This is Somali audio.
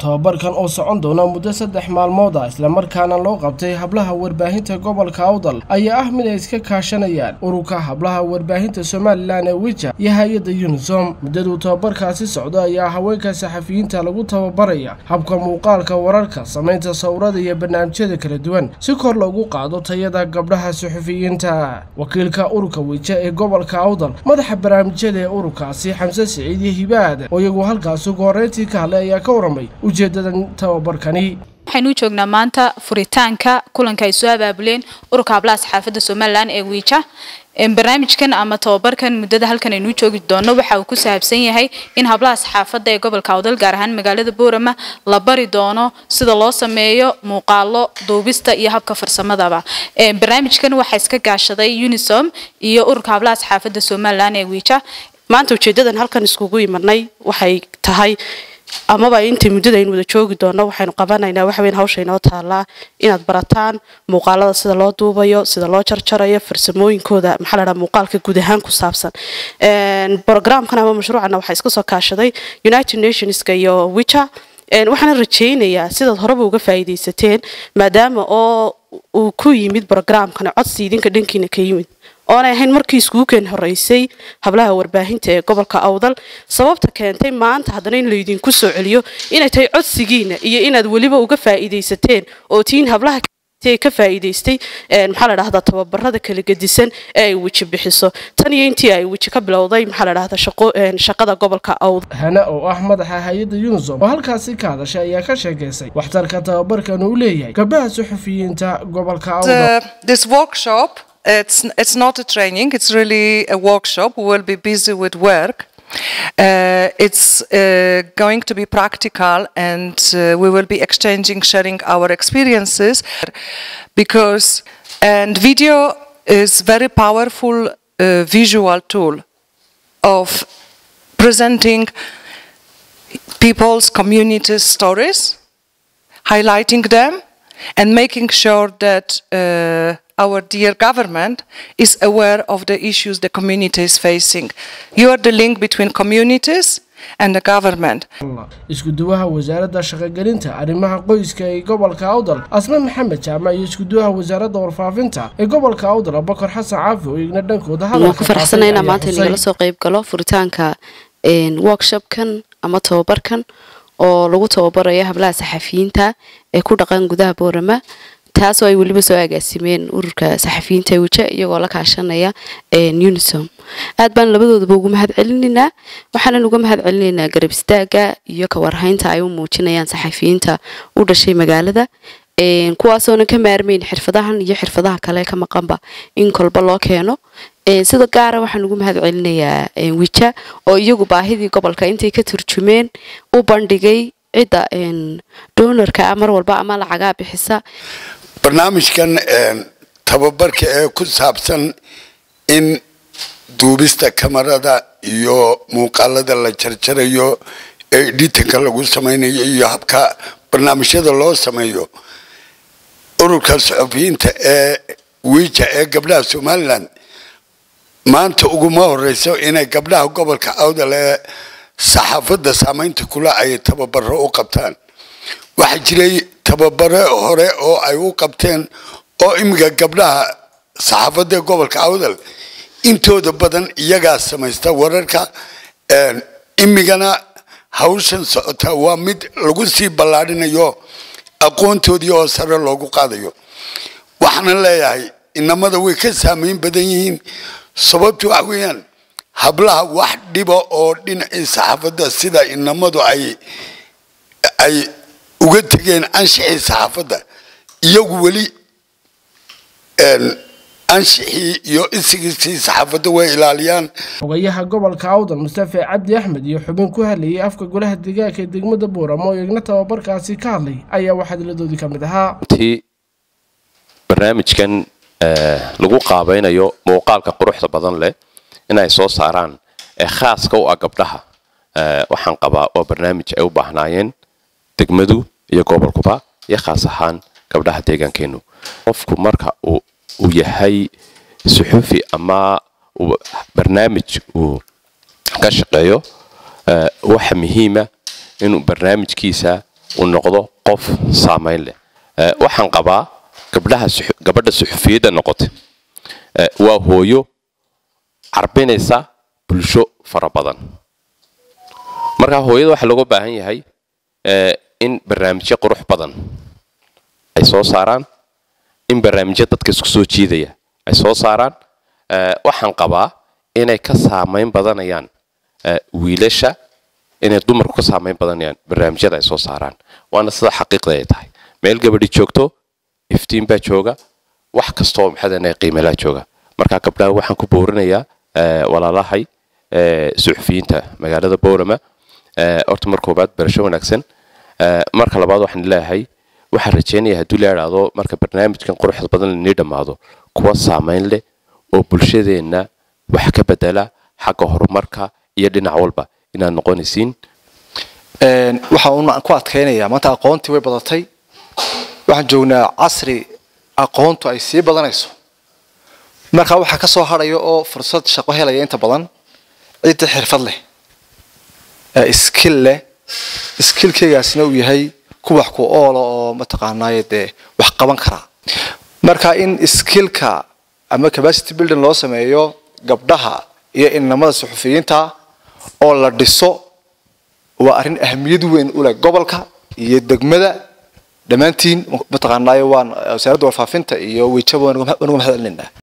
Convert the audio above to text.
tababarkan oo socon doona muddo saddex maalmood ah islamarkaana loo qabtay hablaha warbaahinta gobolka awdal ayaa ah mid ay iska kaashanayaan ururka hablaha warbaahinta somalilan ee wija iyo hay-adda unisom muddaduu tababarkaasi socdo ayaa haweenka saxafiyiinta lagu tababaraya habka muuqaalka wararka samaynta sawirada iyo barnaamijyada kala duwan si kor loogu qaado tayada gabdhaha saxufiyiinta wakiilka ururka wija ee gobolka awdal madaxa barnaamijyada ee ururkaasi xamse siciid iyo hibaad oo iyagu halkaasi ugu horreyntii ka hadlay ayaa ka waramay ujeedadan tababarkani waxaynu u joognaa maanta furitaanka kulanka ay soo abaabuleen ururka hablaha saxaafadda somalilan ee wiija barnaamijkan ama tababarkan muddada halkan aynu u joogi doono waxa uu ku saabsan yahay in hablaha saxaafadda ee gobolka awdal gaar ahaan magaalada boorama la bari doono sida loo sameeyo muuqaalo duubista iyo habka farsamadaba barnaamijkan waxaa iska gaashaday unisom iyo ururka hablaha saxaafadda somalilan ee wiija maanta ujeedadan halkan iskugu imanay waxay tahay amaba intii muddada aynu wada joogi doono waxaynu qabanaynaa waxaweyn hawsha inoo taalaa inaad barataan muuqaalada sida loo duubayo sida loo jarjarayo farsamooyinkooda maxaa la dhaha muuqaalka guud ahaan ku saabsan programkan ama mashruucana waxaa iska soo kaashaday united nationska iyo wicha waxaana rajaynayaa sidaad horeba uga faa'iidaysateen maadaama oo uu ku yimid programkan codsi idinka dhankiina ka yimid oonay ahayn markii iskuukeen horeysay hablaha warbaahinta ee gobolka awdal sababta keentay maanta haddana in laydinku soo celiyo inay tahay codsigiina iyo inaad weliba uga faa'iidaysateen oo tiin hablaha ka faa'iidaystay maxaa la dhahdaa tababarada kala gedisan ee ay weji bixiso tan iyo intii ay weji ka bilowday maxaa la dhahdaa shaqada gobolka awdal hana oo ah madaxa hay-adda unisom oo halkaasi ka hadashay ayaa ka sheekaysay waxtarka tababarkan uu leeyahay gabdhaha suxufiyiinta gobolka awdal It's, it's not a training, it's really a workshop. We will be busy with work. Uh, it's uh, going to be practical and uh, we will be exchanging, sharing our experiences because, and video is very powerful visual tool of presenting people's communities' stories, highlighting them, and making sure that our dear government is aware of the issues the community is facing. You are the link between communities and the government. iskuduwaha wasaaradda shaqogelinta arrimaha qoyska ee gobolka awdal asme maxamed jaamac iyo iskuduwaha wasaaradda warfaafinta ee gobolka awdal abakar xasan caafi oo igna dhankooda waan ku faraxsanahay inaan maanta inagala soo qayb galo furitaanka workshopkan ama tababarkan oo lagu tababarayo hablaha saxafiyiinta ee ku dhaqan gudaha boorama taasoo ay weliba soo agaasimeen ururka saxafiyiinta wija iyagoo la kaashanaya unisom aad baan labadoodaba ugu mahad celinaynaa waxaanan uga mahad celinaynaa garab istaaga iyo kawarhaynta ay u muujinayaan saxafiyiinta u dhashay magaalada kuwaasoonan ka maarmayn xirfadahan iyo xirfadaha kale ka maqanba in kolba loo keeno sida gaara waxaan ugu mahad celinayaa wija oo iyagu baahidii gobolka intay ka turjumeen u bandhigay cidda doonarka mar walba ama lacagaa bixisa barnaamijkan tababarka ee ku saabsan in duubista kamarada iyo muuqaalada la jarjarayo ee editanka lagu samaynayo iyo habka barnaamijyada loo sameeyo ururka saxufiyiinta ee wiija ee gabdhaha somalilan maanta uguma horeyso inay gabdhaha gobolka awdal ee saxaafadda saamaynta kula ay tababaro u qabtaan waxaa jiray tababare hore oo ay u qabteen oo imika gabdhaha saxaafadda gobolka awdal intooda badan iyagaa samaysta wararka imigana hawshan socota waa mid lagu sii ballaadhinayo aqoontoodii oo sare loogu qaadayo waxaana leeyahay inamada way ka saamayn badan yihiin sababtu waxa weeyaan hablaha wax dhiba oo dhinacii saxaafadda sida inamadu ay ay uga tegeen anshixii saxaafadda iyagu weli anshixii iyo isigiisii saxaafadda way ilaaliyaan xogayaha gobolka awdal mustafe cabdi axmed iyo xubin ku hadlayay afka golaha deegaanka ee degmada booramo oo igna tababarkaasi ka hadlay ayaa waxaa hadiladoodii ka mid ahaa barnaamijkan lagu qaabaynayo muuqaalka quruxda badan leh inay soo saaraan ee khaaska u ah gabdhaha waxaan qabaa waa barnaamij ay u baahnaayeen degmadu iyo gobolkuba iyo khaas ahaan gabdhaha deegaankeenu qofku marka uu yahay suxufi ama barnaamij uu ka shaqeeyo waxa muhiima inuu barnaamijkiisa uu noqdo qof saamayn leh waxaan qabaa gabdhaha gabadha suxufiyadda noqotay waa hooyo carbinaysa bulsho fara badan markaa hooyada waxaa looga baahan yahay in barnaamijyo qurux badan ay soo saaraan in barnaamijyo dadka isku soo jiidaya ay soo saaraan waxaan qabaa inay ka saamayn badanayaan wiilasha inay dumarku ka saamayn badanayaan barnaamijyada ay soo saaraan waana sida xaqiiqda ay tahay meel gabadhi joogto iftiin baa jooga wax kastoo maxaadana qiimalaa jooga markaa gabdhaha waxaan ku boorinayaa walaalahay suxufiyiinta magaalada boorama horta mar koobaad barasho wanaagsan marka labaad waxaan leeyahay waxaan rajeynaya hadduu la idhaahdo marka barnaamijkan quruxda badan lainii dhammaado kuwa saamayn leh oo bulshadeenna wax ka bedela xagga horumarka iyo dhinac walba inaad noqonaysiin waxaan ku adkaynayaa maanta aqoontii way badatay waxaan joognaa casri aqoontu ay sii badanayso markaa waxaa ka soo hadhaya oo fursad shaqo helaya inta badan cidda xirfad leh skill leh skillkeygaasina uu yahay ku wax ku oola oo mataqaanaaye dee wax qaban karaa marka in skillka ama capacity building loo sameeyo gabdhaha iyo inamada suxufiyiinta oo la dhiso waa arrin ahamiyad weyn u leh gobolka iyo degmada dhammaantiin mataqaanaaye waan wasaaradda warfaafinta iyo wejaba wanuga mahad celinaa